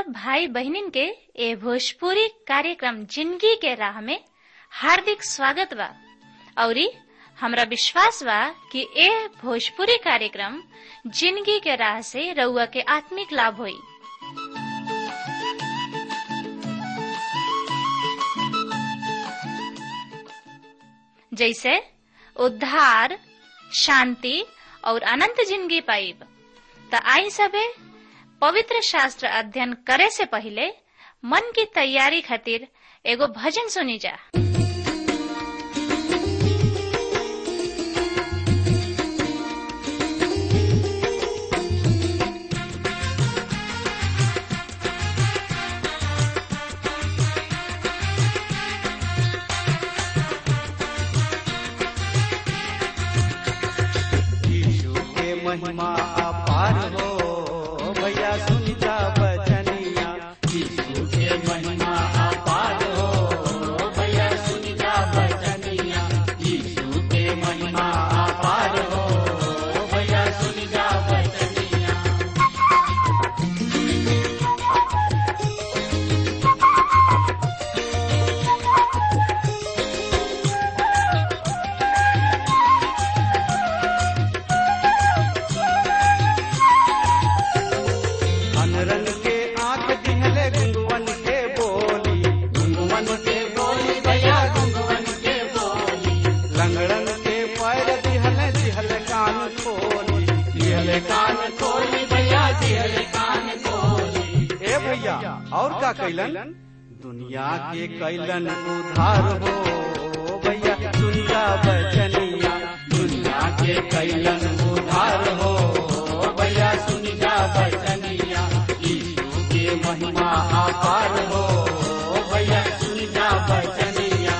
सब भाई बहनिन के ए भोजपुरी कार्यक्रम जिंदगी के राह में हार्दिक स्वागत बा औरी हमरा विश्वास बा कि ए भोजपुरी कार्यक्रम जिंदगी के राह से रउआ के आत्मिक लाभ होई जैसे उद्धार शांति और अनंत जिंदगी पाइब त आई सबे पवित्र शास्त्र अध्ययन करे से पहले मन की तैयारी खातिर एगो भजन सुनी जा यीशु के महिमा अपार हो भैया सुन जा बचनिया यीशु के महिमा अपार हो भैया सुन जा बचनिया यीशु के महिमा अपार हो भैया सुन जा बचनिया अनरन के आंख दिहले गुंगवन के बोली गुंगवन के बोली भैया गुंगवन के बोली लंगड़न के पैर दिहले दिहले कान खोली दिहले कान खोली भैया दिहले कान खोली ए भैया और का कैलन दुनिया के कैलन उधार हो भैया दुनिया बचनिया दुनिया के कैलन उधार हो भैया सुन जा बचनिया यीशु के महिमा अपार हो भैया सुन जा बचनिया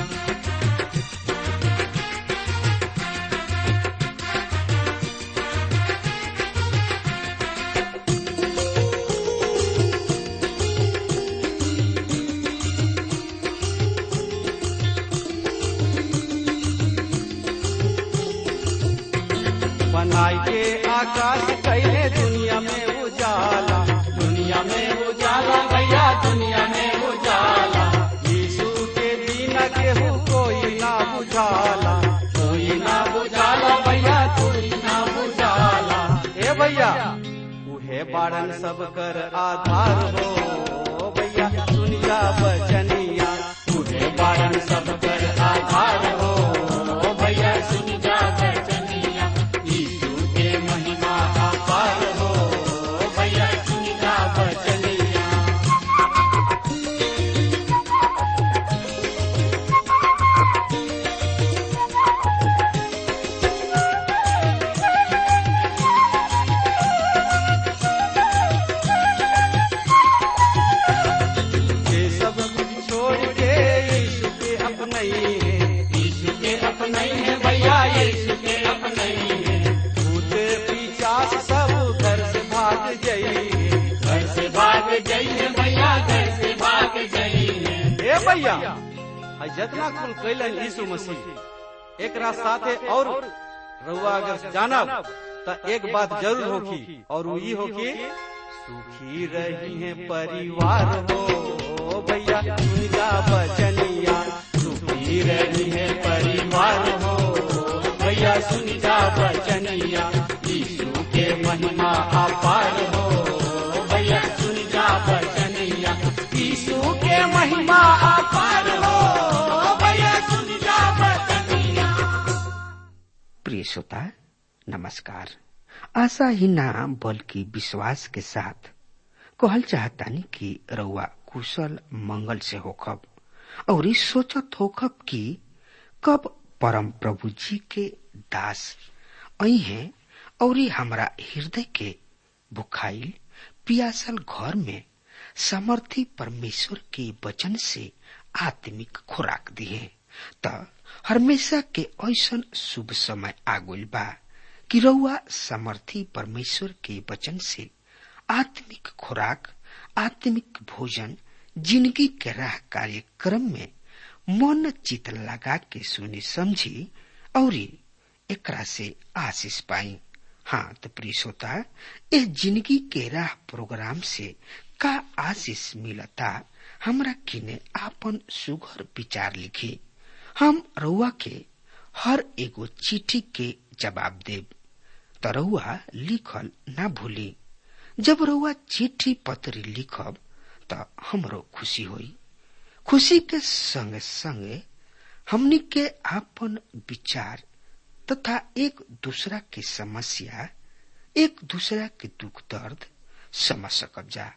बनाई के आकाश कैले दुनिया में उजाला दुनिया में उजाला भैया दुनिया में उजाला यीशु के बिना केहू कोई ना बुझाला कोई ना बुझाला भैया कोई ना बुझाला ए भैया उहे बारन सब कर आधार हो भैया दुनिया बचनिया उहे बारन सब कर आधार हो भैया सुन जा बचनिया यीशु के महिमा अपार हो भैया सुन जा बचनिया ये सब कुछ छोड़ के यीशु के अपने ही है यीशु के अपने ही है भैया यीशु के अपने ही है भूत पिचास सब घर से भाग जाइए घर से भाग जाइए भैया घर से भाग जाइए ए भैया आज जितना कुल कैलन यीशु मसीह एक साथे और रउआ अगर जानब त एक बात जरूर होगी और वो ये होगी सुखी रही है परिवार हो भैया सुनिया बचनिया सुखी रही है परिवार हो भैया सुनिया बचनिया यीशु के महिमा अपार हो भैया सुनिया बचनिया यीशु के महिमा अपार हो भैया सुनिया बचनिया प्रिय श्रोता नमस्कार आशा ही ना बल्कि विश्वास के साथ कहल चाहतानी कि रउआ कुशल मंगल से होखब और ई सोचत होखब कि कब परम प्रभु जी के दास आई हैं और ई हमरा हृदय के भुखाइल पियासल घर में समर्थी परमेश्वर के वचन से आत्मिक खुराक दिए त हमेशा के ऐसन शुभ समय आगुल बा कि रउआ समर्थी परमेश्वर के वचन से आत्मिक खुराक आत्मिक भोजन जिंदगी के राह कार्यक्रम में मन चित लगा के सुनी समझी और एकरा से आशीष पाई हाँ तो प्रिय श्रोता इस जिंदगी के राह प्रोग्राम से का आशीष मिलता हमरा किने आपन सुघर विचार लिखी हम रउआ के हर एगो चिट्ठी के जवाब देब त रउआ लिखल ना भूली जब रउआ चिट्ठी पत्री लिखब त हमरो खुशी होई खुशी के संगे संगे हमनी के आपन विचार तथा एक दूसरा के समस्या एक दूसरा के दुख दर्द समझ सकब जा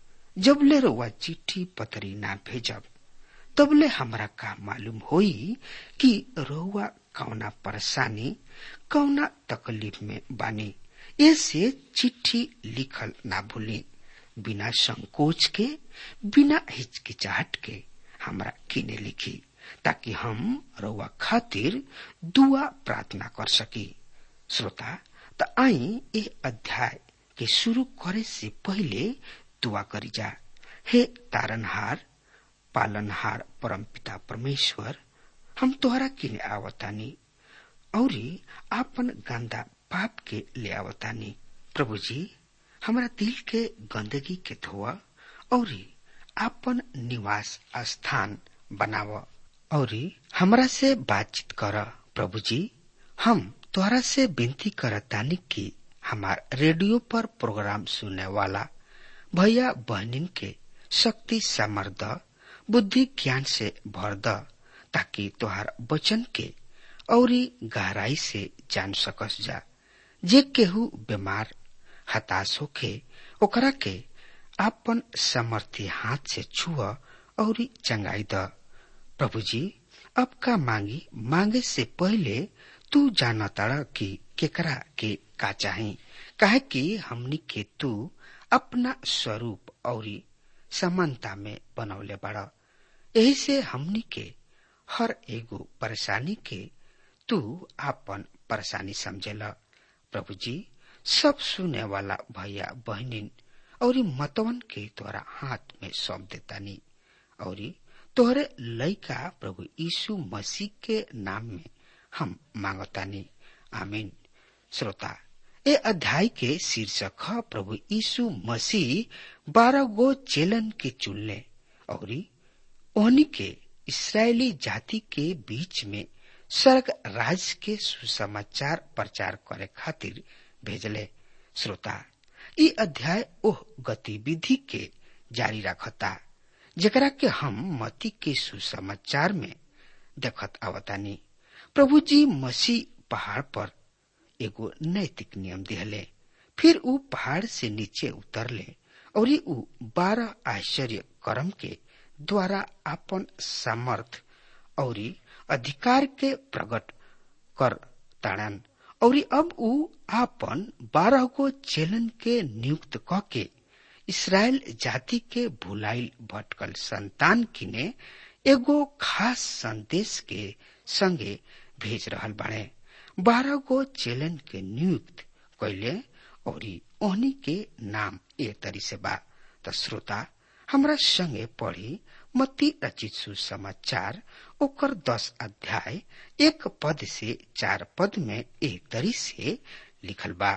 जबले रउआ चिट्ठी पत्री ना भेजब तबले हमरा का मालूम होई कि रउआ कौना परेशानी कौना तकलीफ में बानी ऐसे चिट्ठी लिखल ना भूली बिना संकोच के बिना हिचकिचाहट के हमरा किने लिखी ताकि हम रउआ खातिर दुआ प्रार्थना कर सकी श्रोता त आई ए अध्याय के शुरू करे से पहले दुआ करी जा हे तारनहार पालनहार परमपिता परमेश्वर हम तोहरा किने आवतानी औरी आपन गंदा पाप के ले आवतानी प्रभु जी हमरा दिल के गंदगी के धोआ औरी आपन निवास स्थान बनाव औरी हमरा से बातचीत कर प्रभु जी हम तोहरा से विनती करतानी कि हमार रेडियो पर प्रोग्राम सुनने वाला भैया बहनिन के शक्ति समर्थ बुद्धि ज्ञान से भर द ताकि तोहार वचन के औरी गहराई से जान सकस जा जे केहू बीमार हताश होके ओकरा के आपन समर्थी हाथ से छुआ और चंगाई द प्रभु जी अब का मांगी मांगे से पहले तू जाना ताड़ा कि केकरा के का चाही काहे कि हमनी के तू अपना स्वरूप और समानता में बनौले बड़ा यही से हमनी के हर एगो परेशानी के तू आपन परेशानी समझेला प्रभु जी सब सुने वाला भैया बहनिन और मतवन के तोरा हाथ में सौंप देतानी और तोहरे लइका प्रभु यीशु मसीह के नाम में हम मांगतानी आमीन श्रोता ए अध्याय के शीर्षक है प्रभु यीशु मसीह बारह गो चेलन के चुनले और ओहनी के इसराइली जाति के बीच में स्वर्ग राज के सुसमाचार प्रचार करे खातिर भेजले श्रोता ई अध्याय ओह गतिविधि के जारी रखता जकरा के हम मती के सुसमाचार में देखत आवतानी प्रभु जी मसीह पहाड़ पर एगो नैतिक नियम दिहले फिर ऊ पहाड़ से नीचे उतरले और ऊ बारह आश्चर्य कर्म के द्वारा अपन सामर्थ और अधिकार के प्रकट कर ताड़न और अब ऊ आपन बारह गो चेलन के नियुक्त क के इसराइल जाति के भुलाइल भटकल संतान किने एगो खास संदेश के संगे भेज रहल बाड़े बारह गो चेलन के नियुक्त कैले और ओहनी के नाम ए तरी से बा त श्रोता हमरा संगे पढ़ी मत्ती रचित सुसमाचार ओकर दस अध्याय एक पद से चार पद में एक तरी से लिखल बा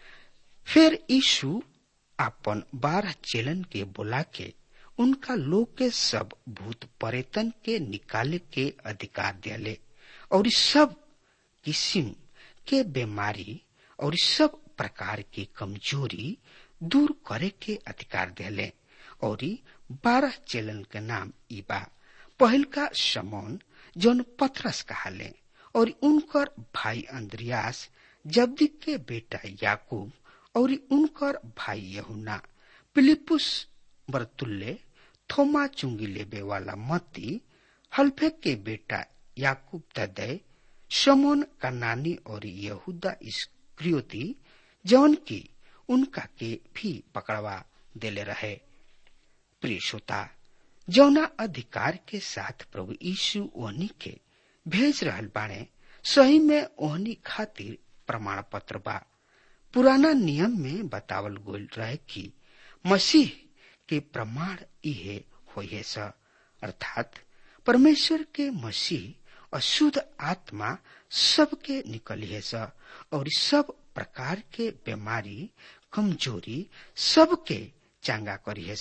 फिर यीशु अपन बारह चेलन के बुला के उनका लोग के सब भूत परेतन के निकाले के अधिकार दिले और सब किस्म के बीमारी और सब प्रकार की कमजोरी दूर करे के अधिकार दिले और बारह चेलन के नाम इबा पहल का समौन जौन पथरस कहाले और उनकर भाई अंद्रियास जब्दी के बेटा याकूब और उनकर भाई यहुना पिलिपुस बरतुल्ले थोमा चुंगी लेबे वाला मत्ती हल्फे के बेटा याकूब तदय समोन कनानी और यहूदा इस्क्रियोती जौन की उनका के भी पकड़वा देले रहे प्रिय श्रोता जौना अधिकार के साथ प्रभु यीशु ओहनी के भेज रहल बाणे सही में ओहनी खातिर प्रमाण पत्र बा पुराना नियम में बतावल गोल रहे कि मसीह के प्रमाण इहे होइए स अर्थात परमेश्वर के मसीह अशुद्ध आत्मा सबके निकलिए स और सब प्रकार के बीमारी कमजोरी सबके चांगा करिए स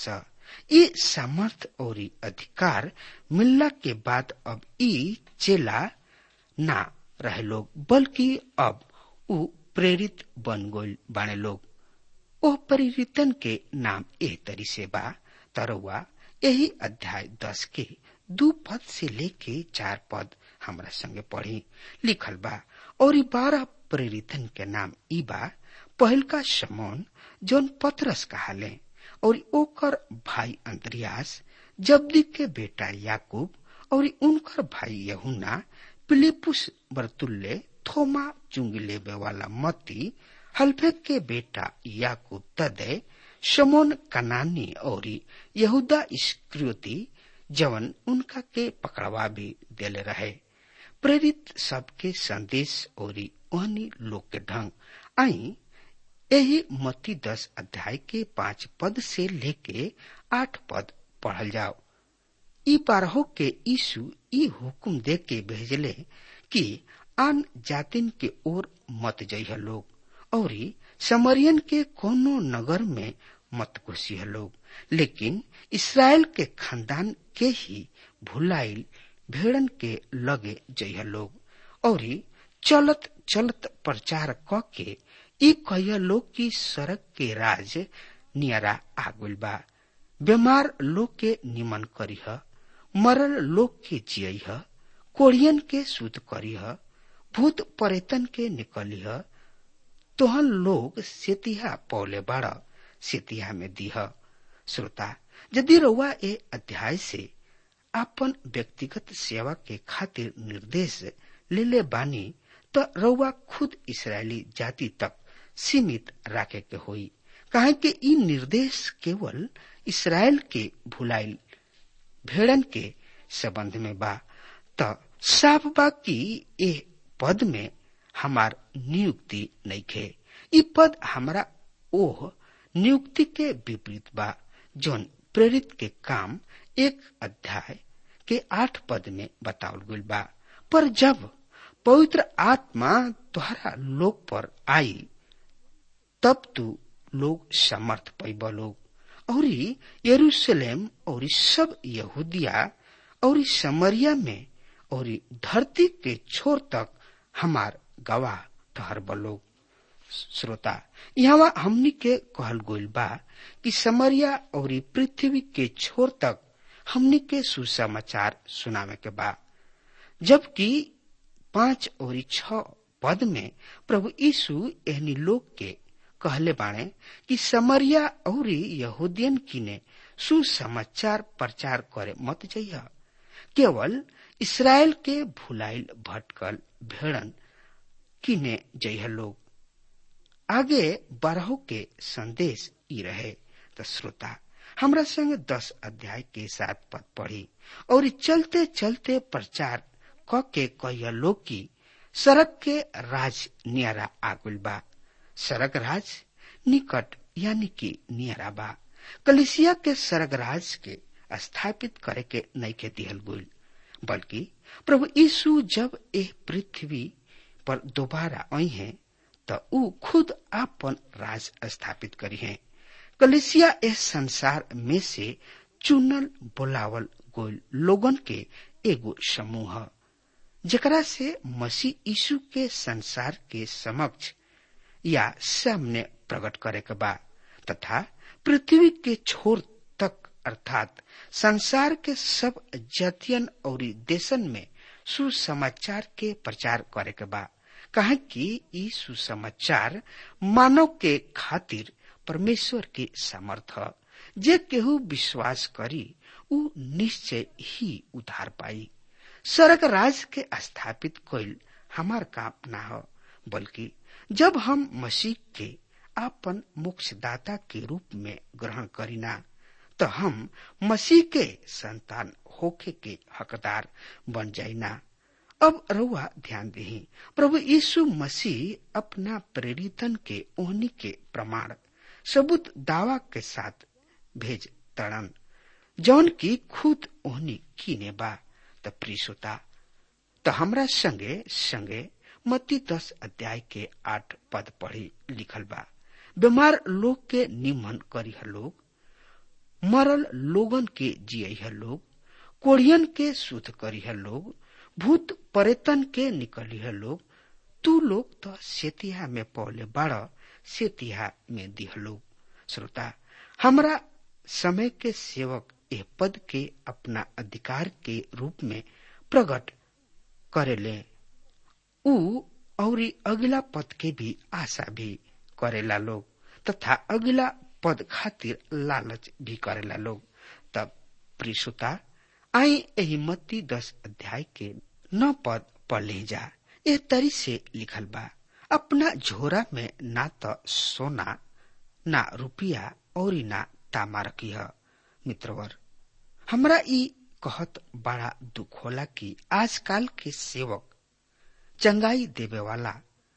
ये सामर्थ और अधिकार मिलला के बाद अब ई चेला ना रहे लोग बल्कि अब उ प्रेरित बन गइल बाने लोग ओ परिवर्तन के नाम एह तरी से बा तरवा यही अध्याय दस के दू पद से लेके चार पद हमरा संगे पढ़ी लिखल बा और बारह प्रेरितन के नाम ई बा पहल का समौन जौन पत्रस कहाले और ओकर भाई अंतरियास जब्दी के बेटा याकूब और उनकर भाई यहुना पिलिपुस बरतुल्ले थोमा चुंगी लेबे वाला मती हल्फे के बेटा याकूब तदे शमोन कनानी और यहूदा इस्क्रियोती जवन उनका के पकड़वा भी देले रहे प्रेरित सबके संदेश और ओहनी लोग के ढंग आई यही मती दस अध्याय के पांच पद से लेके आठ पद पढ़ल जाओ ई बारहो के यीशु ई हुकुम दे के भेजले कि आन जातिन के ओर मत जइह लोग और समरियन के कोनो नगर में मत घुसिह लोग लेकिन इसराइल के खानदान के ही भुलाइल भेड़न के लगे जइह लोग और चलत चलत प्रचार क के ई कहिया लोग की सड़क के राज नियरा आगुल बा बीमार लोग के निमन करीह मरल लोग के जियह कोड़ियन के शुद्ध करीह भूत परेतन के निकलिह तोहन लोग सेतिहा पौले बाड़ सेतिहा में दीह श्रोता यदि रउआ ए अध्याय से आपन व्यक्तिगत सेवा के खातिर निर्देश ले ले बानी त रउआ खुद इसराइली जाति तक सीमित राखे के होई काहे कि ई निर्देश केवल इसराइल के भुलाइल भेड़न के संबंध में बा त साफ बा कि ए पद में हमार नियुक्ति नइखे ई पद हमरा ओह नियुक्ति के विपरीत बा जौन प्रेरित के काम एक अध्याय के आठ पद में बतावल गइल बा पर जब पवित्र आत्मा तुम्हारा लोग पर आई तब तू लोग समर्थ पैब लोग और यरूशलेम और सब यहूदिया और समरिया में और धरती के छोर तक हमार गवाह ठहर लोग श्रोता यहाँ हमनी के कहल गोइल बा कि समरिया और पृथ्वी के छोर तक हमनी के सुसमाचार सुनावे के बा जबकि पांच और छ पद में प्रभु यीशु एहनी लोग के कहले बाणे कि समरिया और यहूदियन किने सुसमाचार प्रचार करे मत जइह केवल इसराइल के भुलाइल भटकल भेड़न किने जइह लोग आगे बारह के संदेश ई रहे तो श्रोता हमरा संग दस अध्याय के साथ पद पढ़ी और चलते चलते प्रचार क के कहिया लोग की सड़क के राज नियरा आगुल बा सड़क राज निकट यानी कि नियरा बा कलिसिया के सड़क राज के स्थापित करे के नैके दिहल गुल बल्कि प्रभु यीशु जब एह पृथ्वी पर दोबारा आई हैं त ऊ खुद आपन राज स्थापित करी हैं कलिसिया इस संसार में से चुनल बोलावल गोल लोगन के एगो समूह जकरा से मसीह यीशु के संसार के समक्ष या सामने प्रकट करे के बा तथा पृथ्वी के छोर तक अर्थात संसार के सब जातियन और देशन में सुसमाचार के प्रचार करे के बा कहा कि ई सुसमाचार मानव के खातिर परमेश्वर के सामर्थ जे केहू विश्वास करी उ निश्चय ही उधार पाई स्वर्ग राज के स्थापित कइल हमार काम ना हो बल्कि जब हम मसीह के आपन मोक्षदाता के रूप में ग्रहण करीना तो हम मसीह के संतान होके के हकदार बन जाइना अब रउआ ध्यान दही प्रभु यीशु मसीह अपना प्रेरितन के ओहनी के प्रमाण सबूत दावा के साथ भेज तड़न जौन की खुद ओहनी कीने बा त प्रिसोता त हमरा संगे संगे मत्ती दस अध्याय के आठ पद पढ़ी लिखल बा बीमार लोग के निमन करीह लोग मरल लोगन के जिय लोग कोढ़ियन के शुद्ध करिह लोग भूत परेतन के निकलिह लोग तू लोग तो सेतिहा में पौले बाड़ सेतिहा में दिह लोग श्रोता हमरा समय के सेवक एह पद के अपना अधिकार के रूप में प्रकट करेले ऊ और अगला पद के भी आशा भी करेला लोग तथा अगला पद खातिर लालच भी करेला लोग तब प्रिसुता आई एही मत्ती दस अध्याय के नौ पद पढ़ ले जा ए तरी से लिखल बा अपना झोरा में ना तो सोना ना रुपया और ना तामा रखी है मित्रवर हमरा ई कहत बड़ा दुख होला कि आजकल के सेवक चंगाई देवे वाला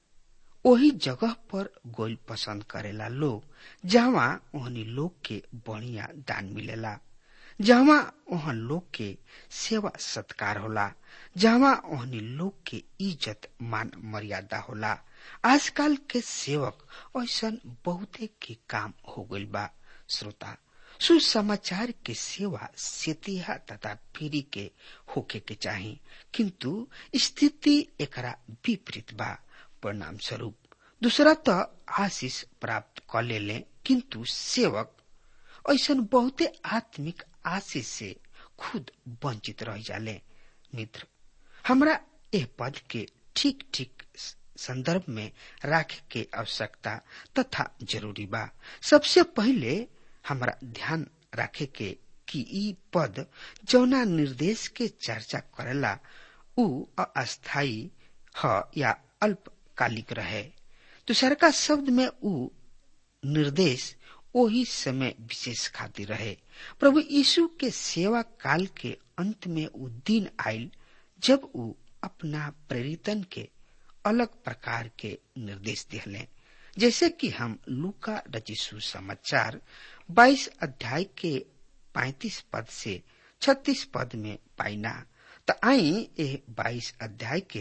वही जगह पर गोल पसंद करेला लोग जहाँ ओहनी लोग के बढ़िया दान मिलेला जहाँ ओहन लोग के सेवा सत्कार होला जहाँ ओहनी लोग के इज्जत मान मर्यादा होला आजकल के सेवक ऐसा बहुते के काम हो गइल बा श्रोता सुसमाचार के सेवा सेतिहा तथा पीढ़ी के होके के चाही किंतु स्थिति एकरा विपरीत बा परिणाम स्वरूप दूसरा तो आशीष प्राप्त कर ले ले किंतु सेवक ऐसा बहुते आत्मिक आशीष से खुद वंचित रह जाले मित्र हमरा एह पद के ठीक ठीक संदर्भ में राखे के आवश्यकता तथा जरूरी बा सबसे पहले हमरा ध्यान रखे के कि ई पद जौना निर्देश के चर्चा करेला उ अस्थायी ह या अल्पकालिक रहे दूसर का शब्द में उ निर्देश वही समय विशेष खातिर रहे प्रभु यीशु के सेवा काल के अंत में उ दिन आयल जब उ अपना प्रेरितन के अलग प्रकार के निर्देश दिले जैसे कि हम लूका रचिसु समाचार 22 अध्याय के 35 पद से 36 पद में पाइना त आई ए 22 अध्याय के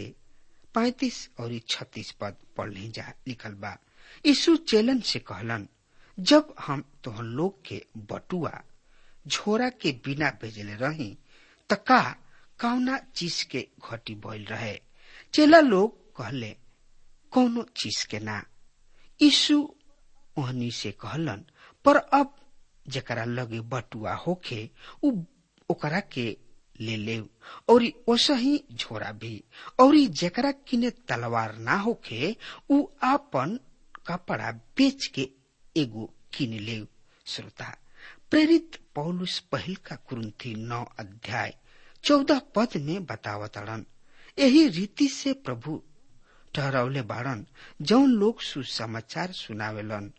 35 और 36 पद पढ़ जा लिखल बा यीशु चेलन से कहलन जब हम तोहन लोग के बटुआ झोरा के बिना भेजले रही त का कौना चीज के घटी भइल रहे चेला लोग कहले कौनो चीज के ना यीशु ओहनी से कहलन पर अब जकरा लगे बटुआ होखे उ ओकरा के ले ले और ओसही झोरा भी और जकरा किने तलवार ना होखे उ आपन कपड़ा बेच के एगो किन ले श्रोता प्रेरित पौलुस पहल का कुरुंथी नौ अध्याय चौदह पद में बतावतड़न यही रीति से प्रभु ठहरौले बाड़न जौन लोग सुसमाचार सुनावेलन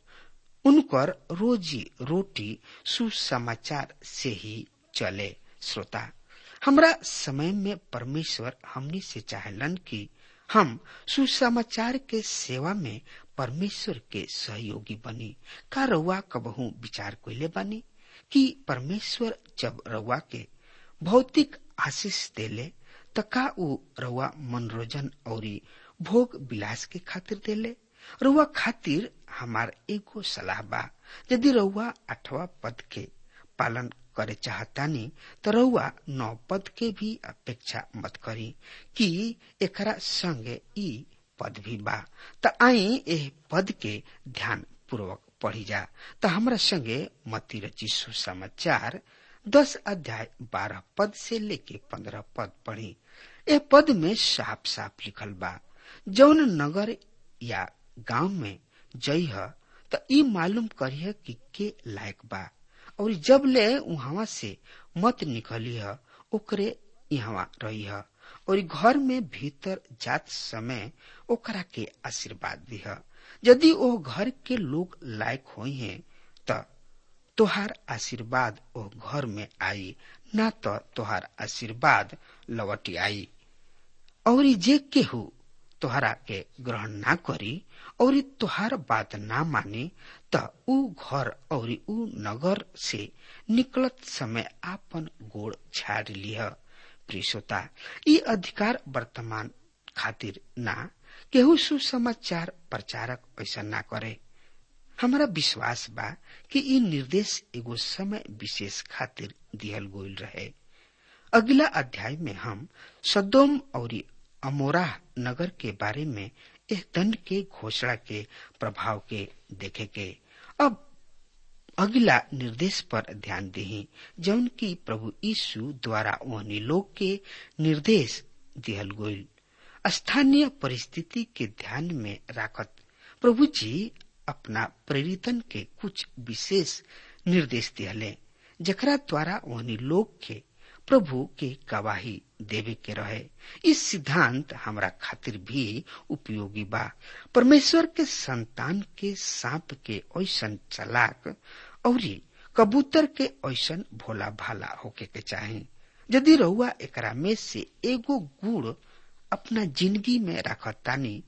उनकर रोजी रोटी सुसमाचार से ही चले श्रोता हमरा समय में परमेश्वर हमनी से चाहलन कि हम सुसमाचार के सेवा में परमेश्वर के सहयोगी बनी का रउआ कबहू विचार कोइले बानी कि परमेश्वर जब रउआ के भौतिक आशीष देले त का उ रउआ मनोरंजन और भोग विलास के खातिर देले रउआ खातिर हमार एगो सलाह बा यदि रउआ अठवा पद के पालन करे चाहतानी तो रउआ नौ पद के भी अपेक्षा मत करी कि एकरा संगे ई पद भी बा त आई एह पद के ध्यान पूर्वक पढ़ी जा त हमरा संगे मती रची सुसमाचार दस अध्याय बारह पद से लेके पंद्रह पद पढ़ी ए पद में साफ साफ लिखल बा जौन नगर या गांव में जई ह त ई मालूम करिह कि के लायक बा और जब ले उहावा से मत निकली ह ओकरे यहाँ रही ह और घर में भीतर जात समय ओकरा के आशीर्वाद दिह यदि ओ घर के लोग लायक होई हैं त तोहार आशीर्वाद ओ घर में आई ना तो तोहार आशीर्वाद लौटी आई और जे केहू तोहरा के ग्रहण ना करी और तोहार बात ना माने त ऊ घर और ऊ नगर से निकलत समय आपन गोड़ छाड़ लिह प्रियता ई अधिकार वर्तमान खातिर ना केहू सुसमाचार प्रचारक ऐसा ना करे हमारा विश्वास बा कि ई निर्देश एगो समय विशेष खातिर दिहल गोल रहे अगला अध्याय में हम सदोम और अमोरा नगर के बारे में एह दंड के घोषणा के प्रभाव के देखे के अब अगला निर्देश पर ध्यान दही जौन की प्रभु यीशु द्वारा ओहनी लोग के निर्देश दिहल गोल स्थानीय परिस्थिति के ध्यान में राखत प्रभु जी अपना प्रेरितन के कुछ विशेष निर्देश दिहले जकरा द्वारा ओहनी लोग के प्रभु के गवाही देवे के रहे इस सिद्धांत हमरा खातिर भी उपयोगी बा परमेश्वर के संतान के सांप के ऐसन चलाक और कबूतर के ऐसन भोला भाला होके के चाहे यदि रउआ एकरा में से एगो गुड़ अपना जिंदगी में रखतानी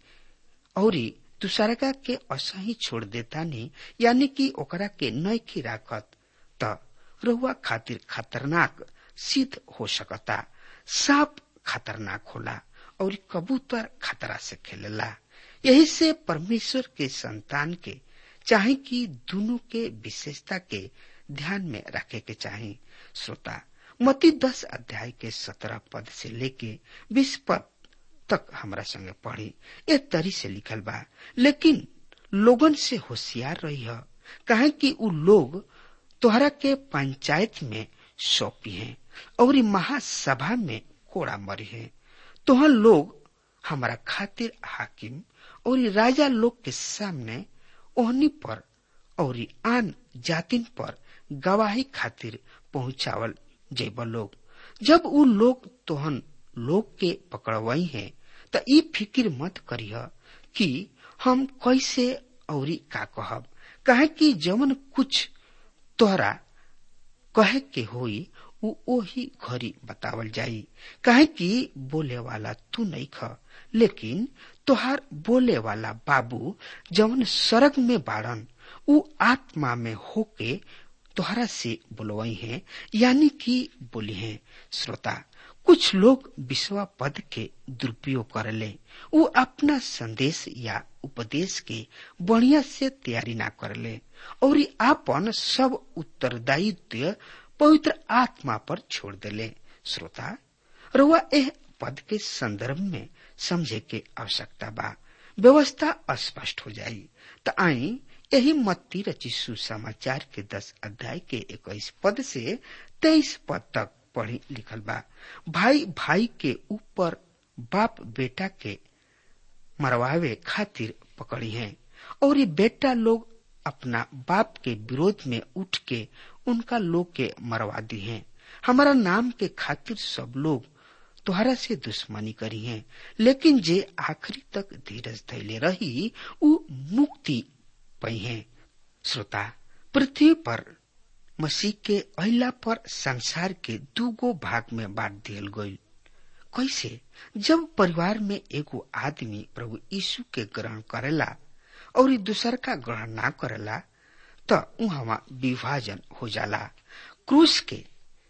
और दूसरका के असही छोड़ देतानी यानी कि ओकरा के नैखी राखत त रउआ खातिर खतरनाक सिद्ध हो सकता सांप खतरनाक होला और कबूतर खतरा से खेलेला यही से परमेश्वर के संतान के चाहे कि दोनों के विशेषता के ध्यान में रखे के चाहे श्रोता मती दस अध्याय के सत्रह पद से लेके बीस पद तक हमरा संगे पढ़ी ए तरी से लिखल बा लेकिन लोगन से होशियार रही है कहे कि उ लोग तोहरा के पंचायत में सौंपी हैं और महासभा में कोड़ा मरी है तोहर लोग हमारा खातिर हाकिम और राजा लोग के सामने ओहनी पर और आन जातिन पर गवाही खातिर पहुंचावल जेब लोग जब उ लोग तोहन लोग के पकड़वई है त ई फिक्र मत करिह कि हम कैसे औरी का कहब कहे कि जवन कुछ तोहरा कहे के होई उ ओही घड़ी बतावल जाई काहे कि बोले वाला तू नहीं ख लेकिन तोहार बोले वाला बाबू जवन सरग में बाड़न उ आत्मा में होके तोहरा से बोलवई है यानी कि बोली है श्रोता कुछ लोग विश्वा पद के दुरुपयोग करले उ अपना संदेश या उपदेश के बढ़िया से तैयारी ना करले और आपन सब उत्तरदायित्व पवित्र आत्मा पर छोड़ देले श्रोता रुआ एह पद के संदर्भ में समझे के आवश्यकता बा व्यवस्था स्पष्ट हो जाई त आई यही मत्ती रची सुसमाचार के दस अध्याय के इक्कीस पद से तेईस पद तक पढ़ी लिखल बा भाई भाई के ऊपर बाप बेटा के मरवावे खातिर पकड़ी है और ये बेटा लोग अपना बाप के विरोध में उठ के उनका लोग के मरवा दी है हमारा नाम के खातिर सब लोग तुहरा से दुश्मनी करी है लेकिन जे आखिरी तक धीरज धैले रही उ मुक्ति पई है श्रोता पृथ्वी पर मसीह के अहिला पर संसार के दूगो भाग में बांट दियल गई कैसे जब परिवार में एगो आदमी प्रभु यीशु के ग्रहण करेला और दूसर का ग्रहण ना करेला त उहाँ विभाजन हो जाला क्रूस के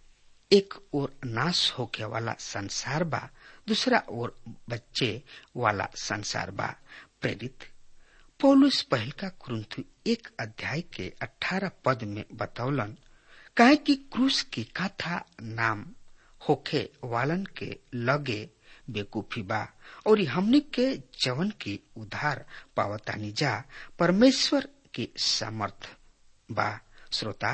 एक ओर नाश होके वाला संसार बा दूसरा ओर बच्चे वाला संसार बा प्रेरित पौलुस पहल का कुरुंथु एक अध्याय के अठारह पद में बतौलन काहे कि क्रूस की कथा नाम होखे वालन के लगे बेकूफी बा और हमने के जवन की उधार पावतानी जा परमेश्वर के समर्थ बा श्रोता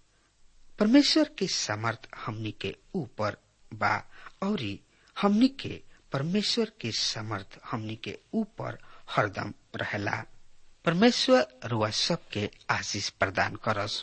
परमेश्वर के समर्थ हमनी के ऊपर बा और हमनी के परमेश्वर के समर्थ हमनी के ऊपर हरदम रहेला परमेश्वर रुआ सबके आशीष प्रदान करस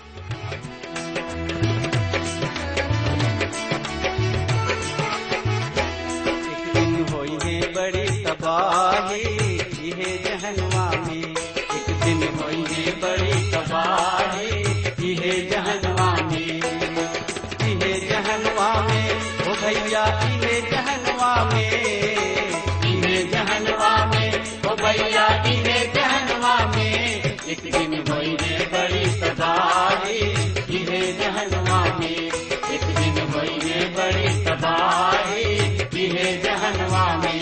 एक दिन होई है बड़ी तबाही इहे जहनवा में एक दिन होई है बड़ी तबाही इहे जहनवा में इहे जहनवा में ओ भैया इहे जहनवा में इहे जहनवा में ओ भैया इहे जहनवा में एक दिन होई है बड़ी तबाही इहे जहनवा में एक दिन होई है बड़ी तबाही इहे जहनवा में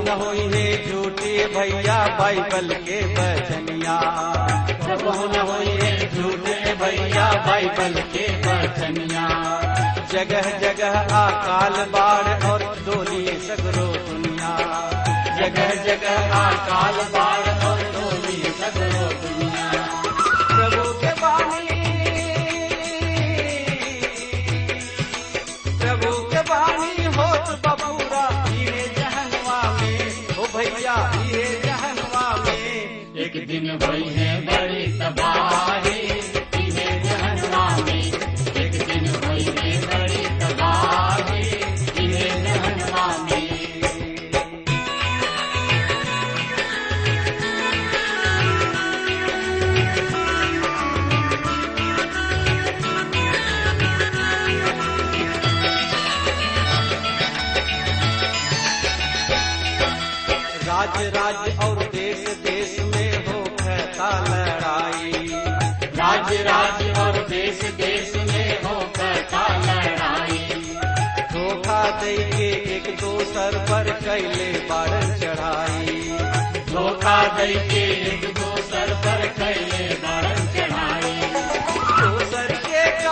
न होई है झूठे भैया बाइबल के बचनिया कबो न होई है झूठे भैया बाइबल के बचनिया जगह जगह अकाल बाढ़ और डोली सगरो दुनिया जगह जगह अकाल बाढ़ और डोली सगरो दुनिया प्रभु के बानी प्रभु के बानी होत बबूरा ये जहनवा में ओ भैया ये जहनवा में एक दिन वही है बड़ी तबाही इन्हें जहन्नुमा में एक दिन वही है बड़ी तबाही इन्हें जहन्नुमा में राज्य राज्य और देश देश में हो कहता लड़ाई राज्य राज्य और देश देश में हो कहता लड़ाई धोखा दे के एक दोसर पर कैले बारन चढ़ाई धोखा दे के एक दोसर पर कैले बारन चढ़ाई दोसर के का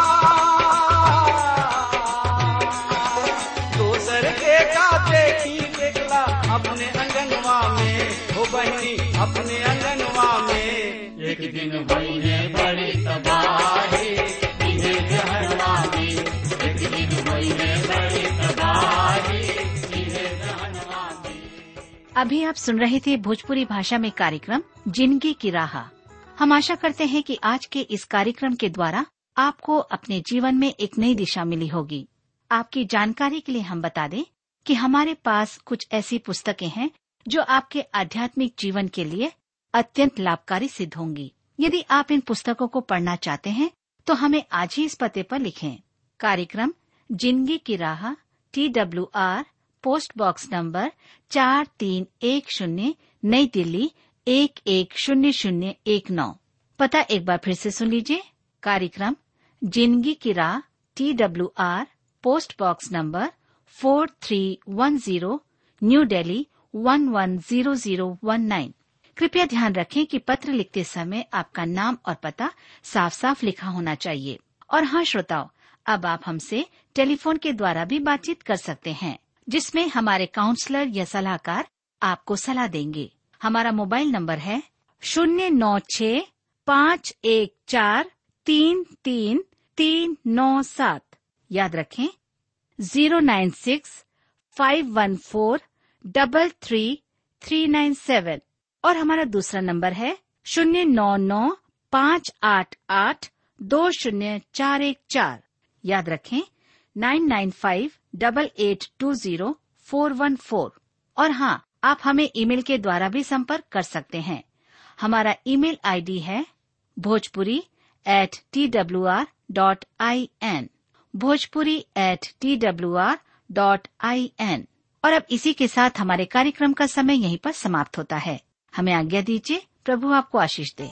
दोसर के का देखी देखला अपने अंगनवा में हो बहनी अपने अंगनवा में एक दिन वही है बड़ी तबाही इन्हें जहन्नुमा में एक दिन वही है बड़ी तबाही इन्हें जहन्नुमा में अभी आप सुन रहे थे भोजपुरी भाषा में कार्यक्रम जिंदगी की राह हम आशा करते हैं कि आज के इस कार्यक्रम के द्वारा आपको अपने जीवन में एक नई दिशा मिली होगी आपकी जानकारी के लिए हम बता दें कि हमारे पास कुछ ऐसी पुस्तकें हैं जो आपके आध्यात्मिक जीवन के लिए अत्यंत लाभकारी सिद्ध होंगी यदि आप इन पुस्तकों को पढ़ना चाहते हैं तो हमें आज ही इस पते पर लिखें कार्यक्रम जिंदगी की राह T W R post box number चार तीन एक शून्य नई दिल्ली एक एक शून्य शून्य एक नौ पता एक बार फिर से सुन लीजिए कार्यक्रम जिंदगी की राह T W R post box number four three one zero new Delhi one one zero zero one nine कृपया ध्यान रखें कि पत्र लिखते समय आपका नाम और पता साफ साफ लिखा होना चाहिए और हाँ श्रोताओ अब आप हमसे टेलीफोन के द्वारा भी बातचीत कर सकते हैं जिसमें हमारे काउंसलर या सलाहकार आपको सलाह देंगे हमारा मोबाइल नंबर है शून्य नौ छ पाँच एक चार तीन तीन तीन नौ सात याद रखें zero nine six five one four double three three nine seven और हमारा दूसरा नंबर है शून्य नौ नौ पाँच आठ आठ दो शून्य चार एक चार याद रखें nine nine five double eight two zero four one four और हाँ आप हमें ईमेल के द्वारा भी संपर्क कर सकते हैं हमारा ईमेल आईडी है Bhojpuri at T W R dot I N Bhojpuri at T W R dot I N और अब इसी के साथ हमारे कार्यक्रम का समय यहीं पर समाप्त होता है हमें आज्ञा दीजिए प्रभु आपको आशीष दे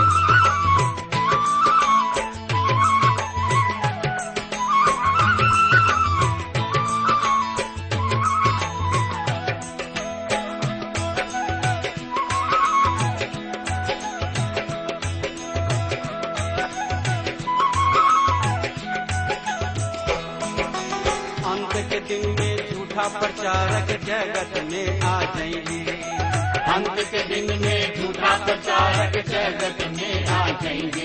अंत के दिन में झूठा प्रचारक जगत में आ जाएंगे अंत के दिन में झूठा प्रचारक जगत में आ जाएंगे